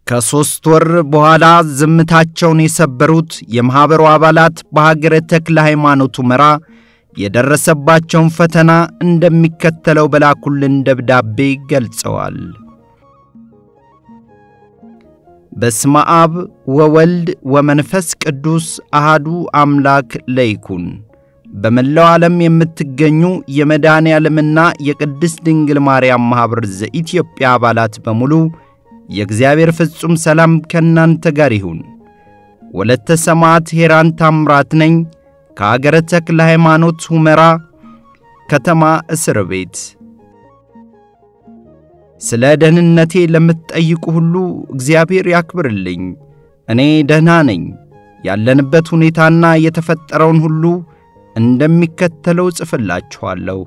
ከሦስት ወር በኋላ ዝምታቸውን የሰበሩት የማኅበሩ አባላት በሀገረ ተክለ ሃይማኖት ሁመራ የደረሰባቸውን ፈተና እንደሚከተለው በላኩልን ደብዳቤ ገልጸዋል። በስመ አብ ወወልድ ወመንፈስ ቅዱስ አሃዱ አምላክ ለይኩን። በመላው ዓለም የምትገኙ የመድኃኔ ዓለምና የቅድስት ድንግል ማርያም ማኅበር ዘኢትዮጵያ አባላት በሙሉ የእግዚአብሔር ፍጹም ሰላም ከእናንተ ጋር ይሁን። ወለተ ሰማዕት ሄራን ታምራት ነኝ ከአገረ ተክለ ሃይማኖት ሁመራ ከተማ እስር ቤት። ስለ ደህንነቴ ለምትጠይቁ ሁሉ እግዚአብሔር ያክብርልኝ። እኔ ደህና ነኝ። ያለንበት ሁኔታና የተፈጠረውን ሁሉ እንደሚከተለው ጽፍላችኋለሁ።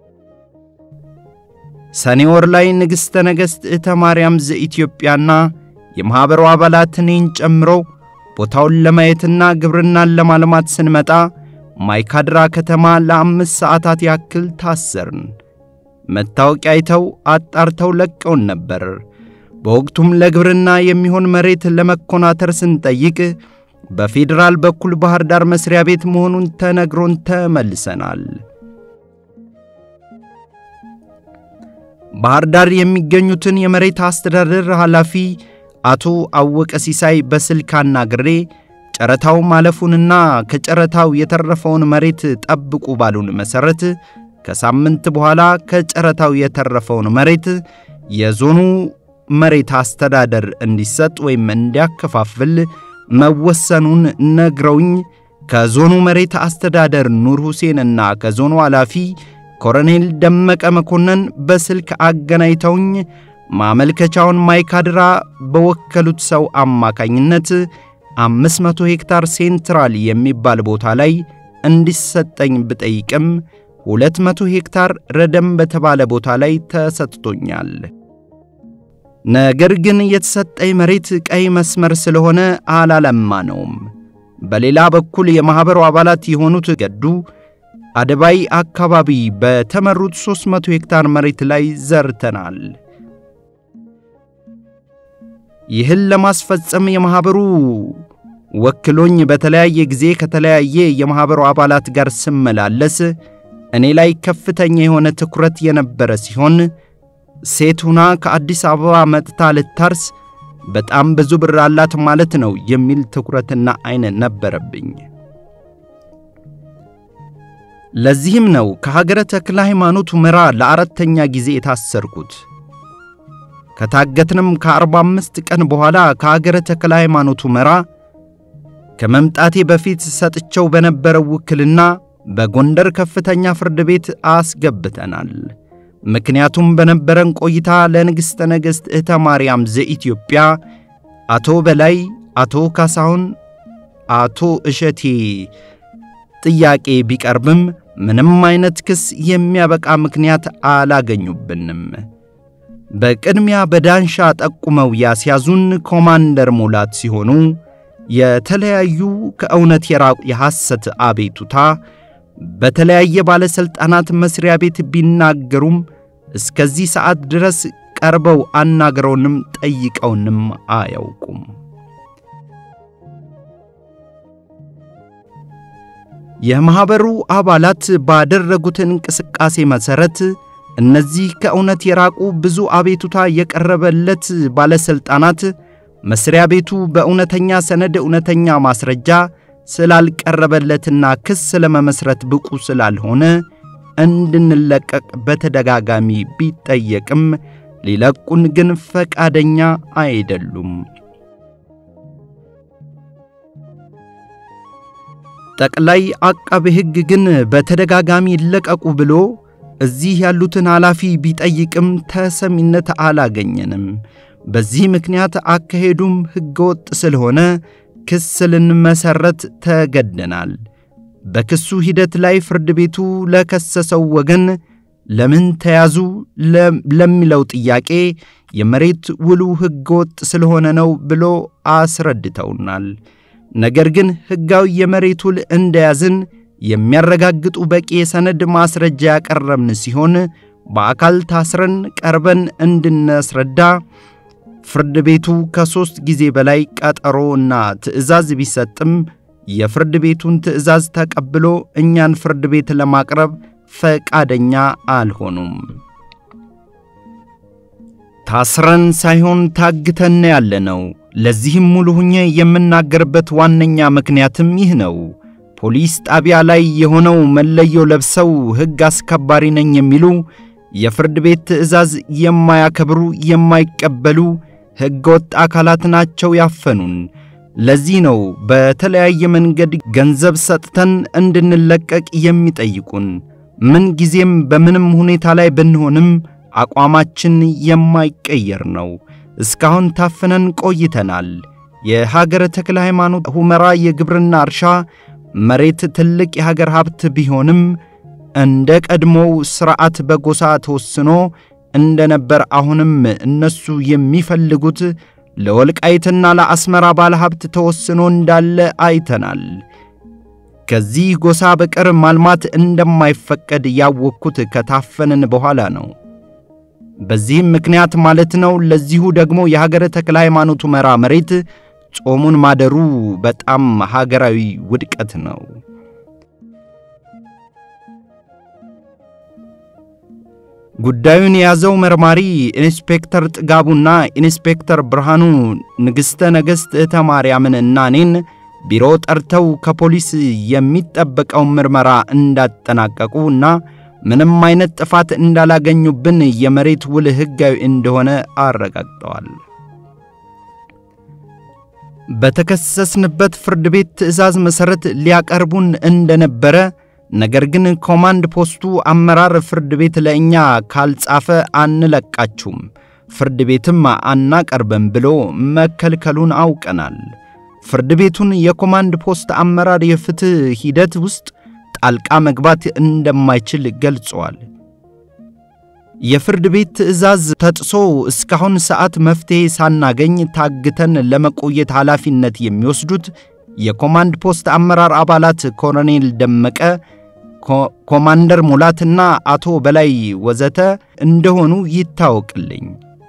ሰኔ ወር ላይ ንግሥተ ነገሥት እህተ ማርያም ዘኢትዮጵያና የማኅበሩ አባላት እኔን ጨምሮ ቦታውን ለማየትና ግብርናን ለማልማት ስንመጣ ማይካድራ ከተማ ለአምስት ሰዓታት ያክል ታሰርን። መታወቂያ አይተው አጣርተው ለቀውን ነበር። በወቅቱም ለግብርና የሚሆን መሬት ለመኮናተር ስንጠይቅ በፌዴራል በኩል ባህር ዳር መስሪያ ቤት መሆኑን ተነግሮን ተመልሰናል። ባህር ዳር የሚገኙትን የመሬት አስተዳደር ኃላፊ አቶ አወቀ ሲሳይ በስልክ አናግሬ ጨረታው ማለፉንና ከጨረታው የተረፈውን መሬት ጠብቁ ባሉን መሠረት ከሳምንት በኋላ ከጨረታው የተረፈውን መሬት የዞኑ መሬት አስተዳደር እንዲሰጥ ወይም እንዲያከፋፍል መወሰኑን ነግረውኝ ከዞኑ መሬት አስተዳደር ኑር ሁሴንና ከዞኑ ኃላፊ ኮሎኔል ደመቀ መኮንን በስልክ አገናኝተውኝ ማመልከቻውን ማይካድራ በወከሉት ሰው አማካኝነት አምስት መቶ ሄክታር ሴንትራል የሚባል ቦታ ላይ እንዲሰጠኝ ብጠይቅም ሁለት መቶ ሄክታር ረደም በተባለ ቦታ ላይ ተሰጥቶኛል። ነገር ግን የተሰጠኝ መሬት ቀይ መስመር ስለሆነ አላለማ ነውም። በሌላ በኩል የማኅበሩ አባላት የሆኑት ገዱ አደባይ አካባቢ በተመሩት 300 ሄክታር መሬት ላይ ዘርተናል። ይህን ለማስፈጸም የማኅበሩ ወክሎኝ በተለያየ ጊዜ ከተለያየ የማኅበሩ አባላት ጋር ስመላለስ እኔ ላይ ከፍተኛ የሆነ ትኩረት የነበረ ሲሆን ሴት ሁና ከአዲስ አበባ መጥታ ልታርስ በጣም ብዙ ብር አላት ማለት ነው የሚል ትኩረትና ዐይን ነበረብኝ። ለዚህም ነው ከሀገረ ተክለ ሃይማኖት ሁመራ ለአራተኛ ጊዜ የታሰርኩት። ከታገትንም ከአርባ አምስት ቀን በኋላ ከሀገረ ተክለ ሃይማኖት ሁመራ ከመምጣቴ በፊት ሰጥቸው በነበረው ውክልና በጎንደር ከፍተኛ ፍርድ ቤት አስገብተናል። ምክንያቱም በነበረን ቆይታ ለንግሥተ ነገሥት እህተ ማርያም ዘኢትዮጵያ አቶ በላይ፣ አቶ ካሳሁን፣ አቶ እሸቴ ጥያቄ ቢቀርብም ምንም አይነት ክስ የሚያበቃ ምክንያት አላገኙብንም። በቅድሚያ በዳንሻ ጠቁመው ያስያዙን ኮማንደር ሙላት ሲሆኑ የተለያዩ ከእውነት የራቁ የሐሰት አቤቱታ በተለያየ ባለሥልጣናት መሥሪያ ቤት ቢናገሩም እስከዚህ ሰዓት ድረስ ቀርበው አናግረውንም ጠይቀውንም አያውቁም። የማኅበሩ አባላት ባደረጉት እንቅስቃሴ መሠረት እነዚህ ከእውነት የራቁ ብዙ አቤቱታ የቀረበለት ባለሥልጣናት መሥሪያ ቤቱ በእውነተኛ ሰነድ እውነተኛ ማስረጃ ስላልቀረበለትና ክስ ለመመስረት ብቁ ስላልሆነ እንድንለቀቅ በተደጋጋሚ ቢጠየቅም ሊለቁን ግን ፈቃደኛ አይደሉም። ጠቅላይ አቃቤ ሕግ ግን በተደጋጋሚ ይለቀቁ ብሎ እዚህ ያሉትን ኃላፊ ቢጠይቅም ተሰሚነት አላገኘንም። በዚህ ምክንያት አካሄዱም ሕገወጥ ስለሆነ ክስ ልንመሠረት ተገደናል። በክሱ ሂደት ላይ ፍርድ ቤቱ ለከሰሰው ወገን ለምን ተያዙ ለሚለው ጥያቄ የመሬት ውሉ ሕገወጥ ስለሆነ ነው ብሎ አስረድተውናል። ነገር ግን ሕጋዊ የመሬት ውል እንደያዝን የሚያረጋግጡ በቂ የሰነድ ማስረጃ ያቀረብን ሲሆን በአካል ታስረን ቀርበን እንድናስረዳ ፍርድ ቤቱ ከሦስት ጊዜ በላይ ቀጠሮ እና ትዕዛዝ ቢሰጥም የፍርድ ቤቱን ትዕዛዝ ተቀብሎ እኛን ፍርድ ቤት ለማቅረብ ፈቃደኛ አልሆኑም። ታስረን ሳይሆን ታግተን ያለነው። ለዚህም ሙሉ ሁኜ የምናገርበት ዋነኛ ምክንያትም ይህ ነው። ፖሊስ ጣቢያ ላይ የሆነው መለዮ ለብሰው ሕግ አስከባሪ ነኝ የሚሉ የፍርድ ቤት ትዕዛዝ የማያከብሩ የማይቀበሉ ሕገ ወጥ አካላት ናቸው ያፈኑን። ለዚህ ነው በተለያየ መንገድ ገንዘብ ሰጥተን እንድንለቀቅ የሚጠይቁን። ምን ጊዜም በምንም ሁኔታ ላይ ብንሆንም አቋማችን የማይቀየር ነው። እስካሁን ታፍነን ቆይተናል። የሀገረ ተክለ ሃይማኖት ሁመራ የግብርና እርሻ መሬት ትልቅ የሀገር ሀብት ቢሆንም እንደ ቀድሞው ሥርዓት በጎሳ ተወስኖ እንደነበር አሁንም እነሱ የሚፈልጉት ለወልቃይትና ለአስመራ ባለ ሀብት ተወስኖ እንዳለ አይተናል። ከዚህ ጎሳ በቀር ማልማት እንደማይፈቀድ ያወቅኩት ከታፈንን በኋላ ነው። በዚህም ምክንያት ማለት ነው። ለዚሁ ደግሞ የሀገረ ተክለ ሃይማኖት ሁመራ መሬት ጾሙን ማደሩ በጣም ሀገራዊ ውድቀት ነው። ጉዳዩን የያዘው መርማሪ ኢንስፔክተር ጥጋቡና ኢንስፔክተር ብርሃኑ ንግሥተ ነገሥት እህተ ማርያምን እና እኔን ቢሮ ጠርተው ከፖሊስ የሚጠበቀውን ምርመራ እንዳጠናቀቁ እና ምንም አይነት ጥፋት እንዳላገኙብን የመሬት ውል ሕጋዊ እንደሆነ አረጋግጠዋል። በተከሰስንበት ፍርድ ቤት ትዕዛዝ መሠረት ሊያቀርቡን እንደነበረ ነገር ግን ኮማንድ ፖስቱ አመራር ፍርድ ቤት ለእኛ ካልጻፈ አንለቃችሁም፣ ፍርድ ቤትም አናቀርብም ብሎ መከልከሉን አውቀናል። ፍርድ ቤቱን የኮማንድ ፖስት አመራር የፍትሕ ሂደት ውስጥ ጣልቃ መግባት እንደማይችል ገልጸዋል። የፍርድ ቤት ትዕዛዝ ተጥሶ እስካሁን ሰዓት መፍትሔ ሳናገኝ ታግተን ለመቆየት ኃላፊነት የሚወስዱት የኮማንድ ፖስት አመራር አባላት ኮሎኔል ደመቀ፣ ኮማንደር ሙላትና አቶ በላይ ወዘተ እንደሆኑ ይታወቅልኝ።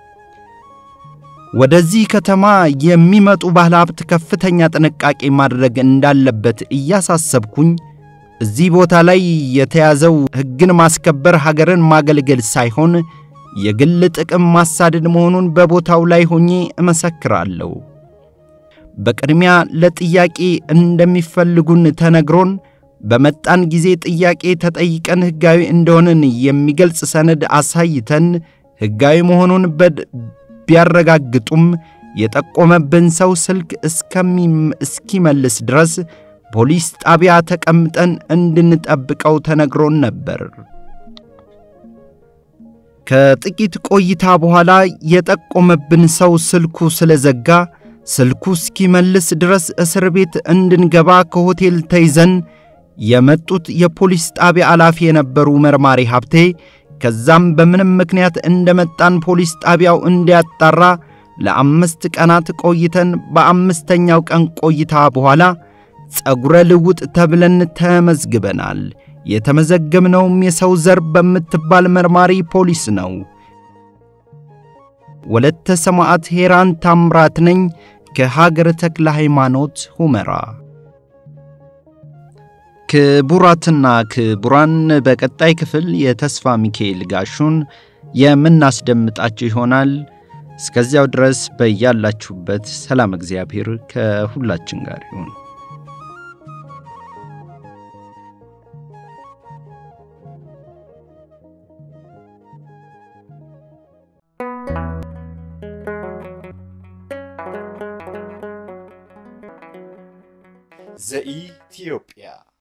ወደዚህ ከተማ የሚመጡ ባለሀብት ከፍተኛ ጥንቃቄ ማድረግ እንዳለበት እያሳሰብኩኝ እዚህ ቦታ ላይ የተያዘው ሕግን ማስከበር ሀገርን ማገልገል ሳይሆን የግል ጥቅም ማሳደድ መሆኑን በቦታው ላይ ሆኜ እመሰክራለሁ። በቅድሚያ ለጥያቄ እንደሚፈልጉን ተነግሮን በመጣን ጊዜ ጥያቄ ተጠይቀን ሕጋዊ እንደሆንን የሚገልጽ ሰነድ አሳይተን ሕጋዊ መሆኑን ቢያረጋግጡም የጠቆመብን ሰው ስልክ እስኪመልስ ድረስ ፖሊስ ጣቢያ ተቀምጠን እንድንጠብቀው ተነግሮን ነበር። ከጥቂት ቆይታ በኋላ የጠቆመብን ሰው ስልኩ ስለዘጋ ስልኩ እስኪመልስ ድረስ እስር ቤት እንድንገባ ከሆቴል ተይዘን የመጡት የፖሊስ ጣቢያ ኃላፊ የነበሩ መርማሪ ሀብቴ ከዛም በምንም ምክንያት እንደመጣን ፖሊስ ጣቢያው እንዲያጣራ ለአምስት ቀናት ቆይተን በአምስተኛው ቀን ቆይታ በኋላ ጸጉረ ልውጥ ተብለን ተመዝግበናል። የተመዘገብነውም የሰው ዘር በምትባል መርማሪ ፖሊስ ነው። ወለተ ሰማዕት ሄራን ታምራት ነኝ ከሀገረ ተክለ ሃይማኖት ሁመራ። ክቡራትና ክቡራን በቀጣይ ክፍል የተስፋ ሚካኤል ጋሹን የምናስደምጣችሁ ይሆናል። እስከዚያው ድረስ በያላችሁበት ሰላም እግዚአብሔር ከሁላችን ጋር ይሁን። ዘኢትዮጵያ